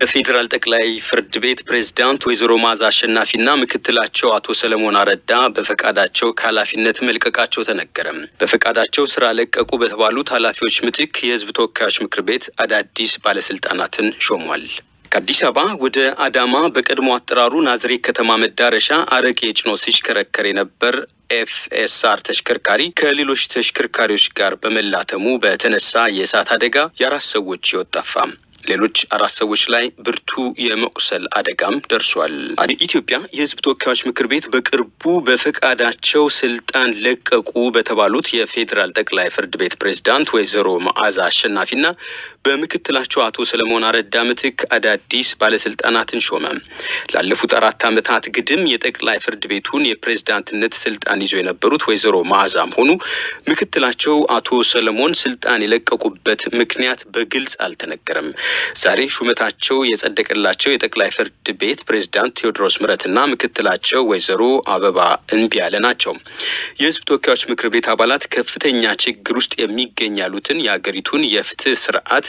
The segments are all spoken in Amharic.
በፌዴራል ጠቅላይ ፍርድ ቤት ፕሬዝዳንት ወይዘሮ ማዛ አሸናፊና ምክትላቸው አቶ ሰለሞን አረዳ በፈቃዳቸው ከኃላፊነት መልቀቃቸው ተነገረ። በፈቃዳቸው ስራ ለቀቁ በተባሉት ኃላፊዎች ምትክ የህዝብ ተወካዮች ምክር ቤት አዳዲስ ባለስልጣናትን ሾሟል። ከአዲስ አበባ ወደ አዳማ በቀድሞ አጠራሩ ናዝሬት ከተማ መዳረሻ አረቄ ጭኖ ሲሽከረከር የነበር ኤፍኤስአር ተሽከርካሪ ከሌሎች ተሽከርካሪዎች ጋር በመላተሙ በተነሳ የእሳት አደጋ የአራት ሰዎች ህይወት ጠፋ። ሌሎች አራት ሰዎች ላይ ብርቱ የመቁሰል አደጋም ደርሷል። ኢትዮጵያ የህዝብ ተወካዮች ምክር ቤት በቅርቡ በፈቃዳቸው ስልጣን ለቀቁ በተባሉት የፌዴራል ጠቅላይ ፍርድ ቤት ፕሬዝዳንት ወይዘሮ መዓዛ አሸናፊና በምክትላቸው አቶ ሰለሞን አረዳ ምትክ አዳዲስ ባለስልጣናትን ሾመ። ላለፉት አራት ዓመታት ግድም የጠቅላይ ፍርድ ቤቱን የፕሬዝዳንትነት ስልጣን ይዞ የነበሩት ወይዘሮ መዓዛም ሆኑ ምክትላቸው አቶ ሰለሞን ስልጣን የለቀቁበት ምክንያት በግልጽ አልተነገረም። ዛሬ ሹመታቸው የጸደቀላቸው የጠቅላይ ፍርድ ቤት ፕሬዝዳንት ቴዎድሮስ ምረትና ምክትላቸው ወይዘሮ አበባ እንቢያለ ናቸው። የህዝብ ተወካዮች ምክር ቤት አባላት ከፍተኛ ችግር ውስጥ የሚገኝ ያሉትን የአገሪቱን የፍትህ ስርዓት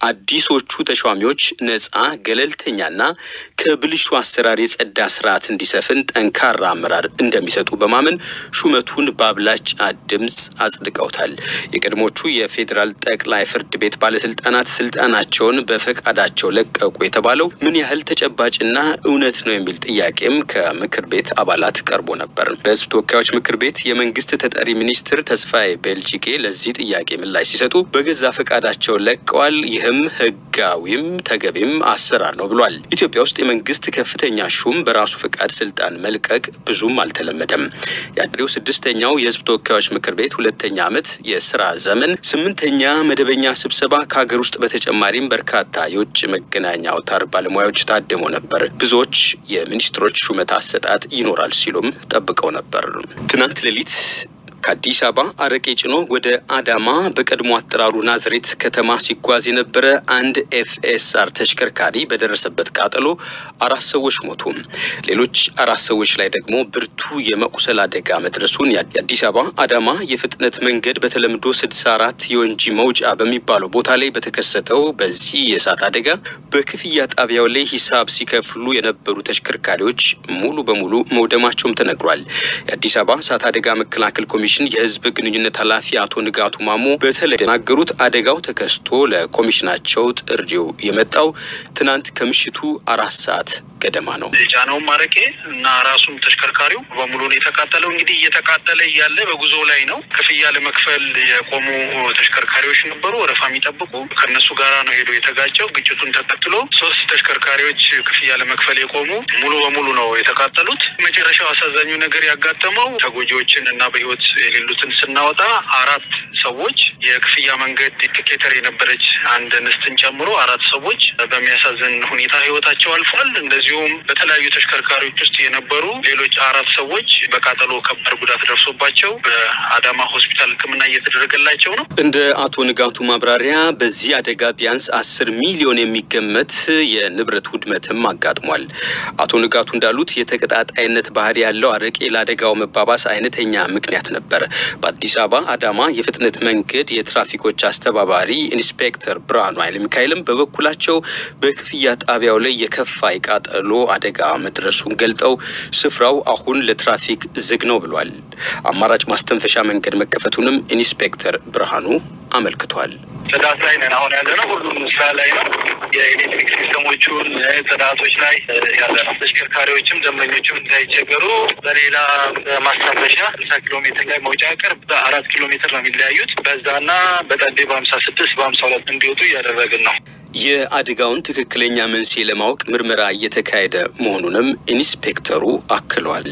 አዲሶቹ ተሿሚዎች ነጻ ገለልተኛና ከብልሹ አሰራር የጸዳ ስርዓት እንዲሰፍን ጠንካራ አመራር እንደሚሰጡ በማመን ሹመቱን በአብላጫ ድምፅ አጽድቀውታል። የቀድሞቹ የፌዴራል ጠቅላይ ፍርድ ቤት ባለስልጣናት ስልጣናቸውን በፈቃዳቸው ለቀቁ የተባለው ምን ያህል ተጨባጭና እውነት ነው የሚል ጥያቄም ከምክር ቤት አባላት ቀርቦ ነበር። በህዝብ ተወካዮች ምክር ቤት የመንግስት ተጠሪ ሚኒስትር ተስፋዬ ቤልጂጌ ለዚህ ጥያቄ ምላሽ ሲሰጡ በገዛ ፈቃዳቸው ለቀዋል፣ ይህም ህጋዊም ተገቢም አሰራር ነው ብሏል። ኢትዮጵያ ውስጥ የመንግስት ከፍተኛ ሹም በራሱ ፈቃድ ስልጣን መልቀቅ ብዙም አልተለመደም። የአገሬው ስድስተኛው የህዝብ ተወካዮች ምክር ቤት ሁለተኛ ዓመት የስራ ዘመን ስምንተኛ መደበኛ ስብሰባ ከሀገር ውስጥ በተጨማሪም በርካታ የውጭ መገናኛ አውታር ባለሙያዎች ታድመው ነበር። ብዙዎች የሚኒስትሮች ሹመት አሰጣጥ ይኖራል ሲሉም ጠብቀው ነበር። ትናንት ሌሊት ከአዲስ አበባ አረቄ ጭኖ ወደ አዳማ በቀድሞ አጠራሩ ናዝሬት ከተማ ሲጓዝ የነበረ አንድ ኤፍኤስአር ተሽከርካሪ በደረሰበት ቃጠሎ አራት ሰዎች ሞቱ። ሌሎች አራት ሰዎች ላይ ደግሞ ብርቱ የመቁሰል አደጋ መድረሱን የአዲስ አበባ አዳማ የፍጥነት መንገድ በተለምዶ ስድሳ አራት የወንጂ መውጫ በሚባለው ቦታ ላይ በተከሰተው በዚህ የእሳት አደጋ በክፍያ ጣቢያው ላይ ሂሳብ ሲከፍሉ የነበሩ ተሽከርካሪዎች ሙሉ በሙሉ መውደማቸውም ተነግሯል። የአዲስ አበባ እሳት አደጋ መከላከል ኮሚሽን የህዝብ ግንኙነት ኃላፊ አቶ ንጋቱ ማሞ በተለይ የተናገሩት አደጋው ተከስቶ ለኮሚሽናቸው ጥሪው የመጣው ትናንት ከምሽቱ አራት ሰዓት ገደማ ነው። የጫነውም አረቄ እና ራሱም ተሽከርካሪው በሙሉ ነው የተቃጠለው። እንግዲህ እየተቃጠለ እያለ በጉዞ ላይ ነው። ክፍያ ለመክፈል የቆሙ ተሽከርካሪዎች ነበሩ፣ ወረፋ የሚጠብቁ ከእነሱ ጋራ ነው ሄዶ የተጋጨው። ግጭቱን ተከትሎ ሶስት ተሽከርካሪዎች ክፍያ ለመክፈል የቆሙ ሙሉ በሙሉ ነው የተቃጠሉት። መጨረሻው አሳዛኙ ነገር ያጋጠመው ተጎጂዎችን እና በህይወት የሌሉትን ስናወጣ አራት ሰዎች የክፍያ መንገድ ቲኬተር የነበረች አንድ እንስትን ጨምሮ አራት ሰዎች በሚያሳዝን ሁኔታ ህይወታቸው አልፏል። እንደዚሁም በተለያዩ ተሽከርካሪዎች ውስጥ የነበሩ ሌሎች አራት ሰዎች በቃጠሎ ከባድ ጉዳት ደርሶባቸው በአዳማ ሆስፒታል ሕክምና እየተደረገላቸው ነው። እንደ አቶ ንጋቱ ማብራሪያ በዚህ አደጋ ቢያንስ አስር ሚሊዮን የሚገመት የንብረት ውድመትም አጋጥሟል። አቶ ንጋቱ እንዳሉት የተቀጣጣይነት ባህሪ ያለው አረቄ ለአደጋው መባባስ አይነተኛ ምክንያት ነበር። በአዲስ አበባ አዳማ የፍጥነት መንገድ የትራፊኮች አስተባባሪ ኢንስፔክተር ብርሃኑ ኃይለ ሚካኤልም በበኩላቸው በክፍያ ጣቢያው ላይ የከፋ የቃጠሎ አደጋ መድረሱን ገልጠው ስፍራው አሁን ለትራፊክ ዝግ ነው ብሏል። አማራጭ ማስተንፈሻ መንገድ መከፈቱንም ኢንስፔክተር ብርሃኑ አመልክቷል። ጽዳት ላይ ነን አሁን ያለ ነው። ሁሉም ስራ ላይ ነው። የኤሌክትሪክ ሲስተሞቹን ጽዳቶች ላይ ያለ ነው። ተሽከርካሪዎችም ደንበኞችም እንዳይቸገሩ በሌላ ማስታፈሻ ስልሳ ኪሎ ሜትር ላይ መውጫ ቅርብ በአራት ኪሎ ሜትር ነው የሚለያዩት። በዛና በጠዴ በሀምሳ ስድስት በሀምሳ ሁለት እንዲወጡ እያደረግን ነው። የአደጋውን ትክክለኛ መንስኤ ለማወቅ ምርመራ እየተካሄደ መሆኑንም ኢንስፔክተሩ አክለዋል።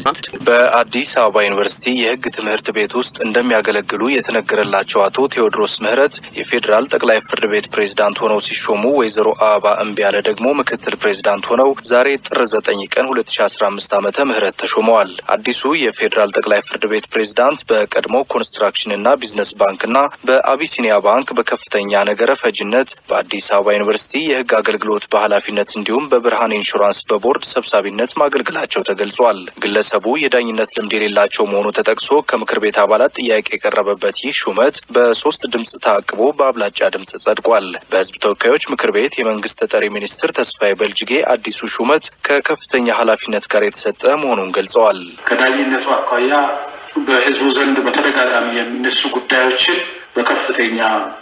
በአዲስ አበባ ዩኒቨርሲቲ የሕግ ትምህርት ቤት ውስጥ እንደሚያገለግሉ የተነገረላቸው አቶ ቴዎድሮስ ምህረት የፌዴራል ጠቅላይ ፍርድ ቤት ፕሬዝዳንት ሆነው ሲሾሙ ወይዘሮ አበባ እምቢያለ ደግሞ ምክትል ፕሬዝዳንት ሆነው ዛሬ ጥር ዘጠኝ ቀን ሁለት ሺ አስራ አምስት ዓመተ ምህረት ተሾመዋል። አዲሱ የፌዴራል ጠቅላይ ፍርድ ቤት ፕሬዝዳንት በቀድሞ ኮንስትራክሽንና ቢዝነስ ባንክና በአቢሲኒያ ባንክ በከፍተኛ ነገረ ፈጅነት በአዲስ አበባ ዩኒቨርሲቲ የሕግ አገልግሎት በኃላፊነት እንዲሁም በብርሃን ኢንሹራንስ በቦርድ ሰብሳቢነት ማገልገላቸው ተገልጿል። ግለሰቡ የዳኝነት ልምድ የሌላቸው መሆኑ ተጠቅሶ ከምክር ቤት አባላት ጥያቄ የቀረበበት ይህ ሹመት በሶስት ድምፅ ታቅቦ በአብላጫ ድምፅ ጸድቋል። በሕዝብ ተወካዮች ምክር ቤት የመንግስት ተጠሪ ሚኒስትር ተስፋዬ በልጅጌ አዲሱ ሹመት ከከፍተኛ ኃላፊነት ጋር የተሰጠ መሆኑን ገልጸዋል። ከዳኝነቱ አኳያ በህዝቡ ዘንድ በተደጋጋሚ የሚነሱ ጉዳዮችን በከፍተኛ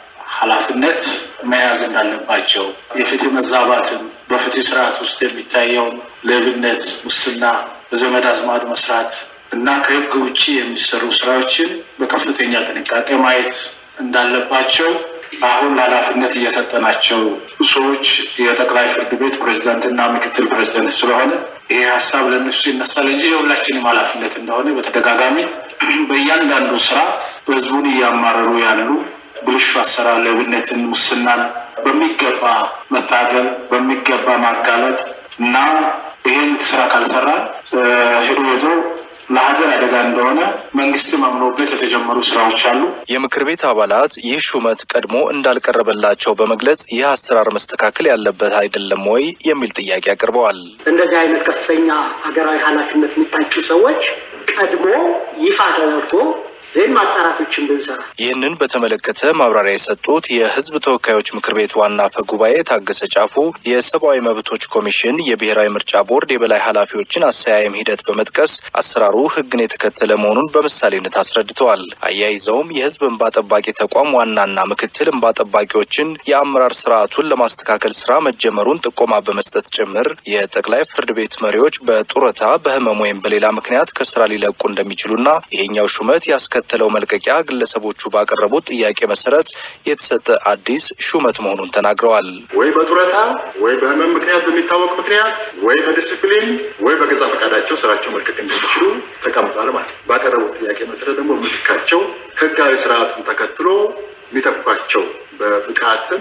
ኃላፊነት መያዝ እንዳለባቸው የፍትህ መዛባትን በፍትህ ስርዓት ውስጥ የሚታየውን ሌብነት፣ ሙስና፣ በዘመድ አዝማድ መስራት እና ከህግ ውጭ የሚሰሩ ስራዎችን በከፍተኛ ጥንቃቄ ማየት እንዳለባቸው አሁን ለኃላፊነት እየሰጠናቸው ሰዎች የጠቅላይ ፍርድ ቤት ፕሬዚዳንትና ምክትል ፕሬዚዳንት ስለሆነ ይሄ ሀሳብ ለእነሱ ይነሳል እንጂ የሁላችንም ኃላፊነት እንደሆነ በተደጋጋሚ በእያንዳንዱ ስራ ህዝቡን እያማረሩ ያሉ ብልሹ አሰራር፣ ሌብነትን፣ ሙስናን በሚገባ መታገል በሚገባ ማጋለጥ እና ይህን ስራ ካልሰራን ሄዶ ሄዶ ለሀገር አደጋ እንደሆነ መንግስትም አምኖበት የተጀመሩ ስራዎች አሉ። የምክር ቤት አባላት ይህ ሹመት ቀድሞ እንዳልቀረበላቸው በመግለጽ ይህ አሰራር መስተካከል ያለበት አይደለም ወይ የሚል ጥያቄ አቅርበዋል። እንደዚህ አይነት ከፍተኛ ሀገራዊ ኃላፊነት የሚታጩ ሰዎች ቀድሞ ይፋ ተደርጎ ዜን ማጣራቶችን ብንሰራ ይህንን በተመለከተ ማብራሪያ የሰጡት የሕዝብ ተወካዮች ምክር ቤት ዋና አፈ ጉባኤ ታገሰ ጫፉ የሰብአዊ መብቶች ኮሚሽን የብሔራዊ ምርጫ ቦርድ የበላይ ኃላፊዎችን አሰያየም ሂደት በመጥቀስ አሰራሩ ሕግን የተከተለ መሆኑን በምሳሌነት አስረድተዋል። አያይዘውም የሕዝብ እንባ ጠባቂ ተቋም ዋናና ምክትል እንባ ጠባቂዎችን የአመራር ስርዓቱን ለማስተካከል ስራ መጀመሩን ጥቆማ በመስጠት ጭምር የጠቅላይ ፍርድ ቤት መሪዎች በጡረታ በህመም ወይም በሌላ ምክንያት ከስራ ሊለቁ እንደሚችሉና ይሄኛው ሹመት ያስከ ተለው መልቀቂያ ግለሰቦቹ ባቀረቡት ጥያቄ መሰረት የተሰጠ አዲስ ሹመት መሆኑን ተናግረዋል። ወይ በጡረታ ወይ በህመም ምክንያት በሚታወቅ ምክንያት ወይ በዲስፕሊን ወይ በገዛ ፈቃዳቸው ስራቸው መልቀቅ እንደሚችሉ ተቀምጧል ማለት ነው። ባቀረቡት ጥያቄ መሰረት ደግሞ ምትካቸው ህጋዊ ስርዓቱን ተከትሎ የሚተኳቸው በብቃትም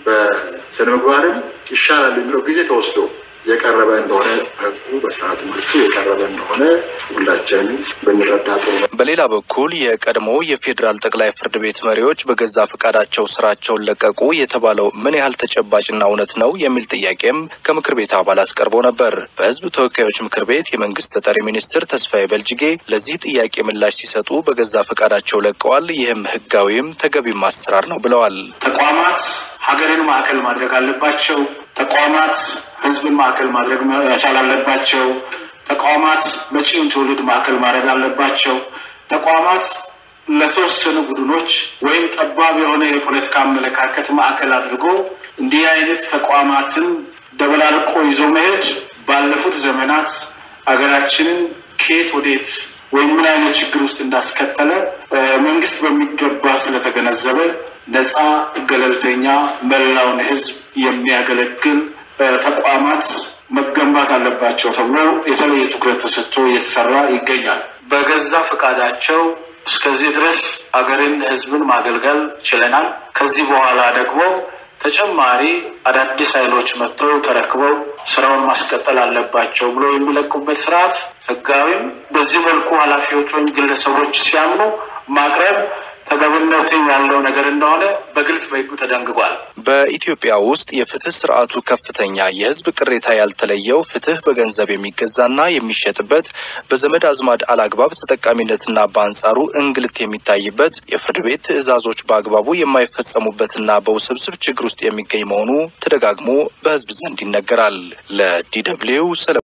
በስነ ምግባርም ይሻላል የሚለው ጊዜ ተወስዶ የቀረበ እንደሆነ ህጉ በስርዓቱ መልኩ የቀረበ እንደሆነ ሁላችንም ብንረዳ ጥሩ ነው። በሌላ በኩል የቀድሞ የፌዴራል ጠቅላይ ፍርድ ቤት መሪዎች በገዛ ፈቃዳቸው ስራቸውን ለቀቁ የተባለው ምን ያህል ተጨባጭና እውነት ነው የሚል ጥያቄም ከምክር ቤት አባላት ቀርቦ ነበር። በህዝብ ተወካዮች ምክር ቤት የመንግስት ተጠሪ ሚኒስትር ተስፋዬ በልጅጌ ለዚህ ጥያቄ ምላሽ ሲሰጡ በገዛ ፈቃዳቸው ለቀዋል፣ ይህም ህጋዊም ተገቢም አሰራር ነው ብለዋል። ተቋማት ሀገርን ማዕከል ማድረግ አለባቸው። ተቋማት ህዝብን ማዕከል ማድረግ መቻል አለባቸው። ተቋማት መጪውን ትውልድ ማዕከል ማድረግ አለባቸው። ተቋማት ለተወሰኑ ቡድኖች ወይም ጠባብ የሆነ የፖለቲካ አመለካከት ማዕከል አድርጎ እንዲህ አይነት ተቋማትን ደበላልቆ ይዞ መሄድ ባለፉት ዘመናት ሀገራችንን ከየት ወዴት ወይም ምን አይነት ችግር ውስጥ እንዳስከተለ መንግስት በሚገባ ስለተገነዘበ ነፃ፣ ገለልተኛ፣ መላውን ህዝብ የሚያገለግል ተቋማት መገንባት አለባቸው ተብሎ የተለየ ትኩረት ተሰጥቶ እየተሰራ ይገኛል። በገዛ ፈቃዳቸው እስከዚህ ድረስ ሀገርን፣ ህዝብን ማገልገል ችለናል። ከዚህ በኋላ ደግሞ ተጨማሪ አዳዲስ ኃይሎች መጥተው ተረክበው ስራውን ማስቀጠል አለባቸው ብሎ የሚለቁበት ስርዓት ህጋዊም በዚህ መልኩ ኃላፊዎች ወይም ግለሰቦች ሲያምኑ ማቅረብ ተገቢነት ያለው ነገር እንደሆነ በግልጽ በህጉ ተደንግጓል። በኢትዮጵያ ውስጥ የፍትህ ስርዓቱ ከፍተኛ የህዝብ ቅሬታ ያልተለየው ፍትህ በገንዘብ የሚገዛና የሚሸጥበት በዘመድ አዝማድ አላግባብ ተጠቃሚነትና በአንጻሩ እንግልት የሚታይበት የፍርድ ቤት ትዕዛዞች በአግባቡ የማይፈጸሙበትና በውስብስብ ችግር ውስጥ የሚገኝ መሆኑ ተደጋግሞ በህዝብ ዘንድ ይነገራል። ለዲ ደብልዩ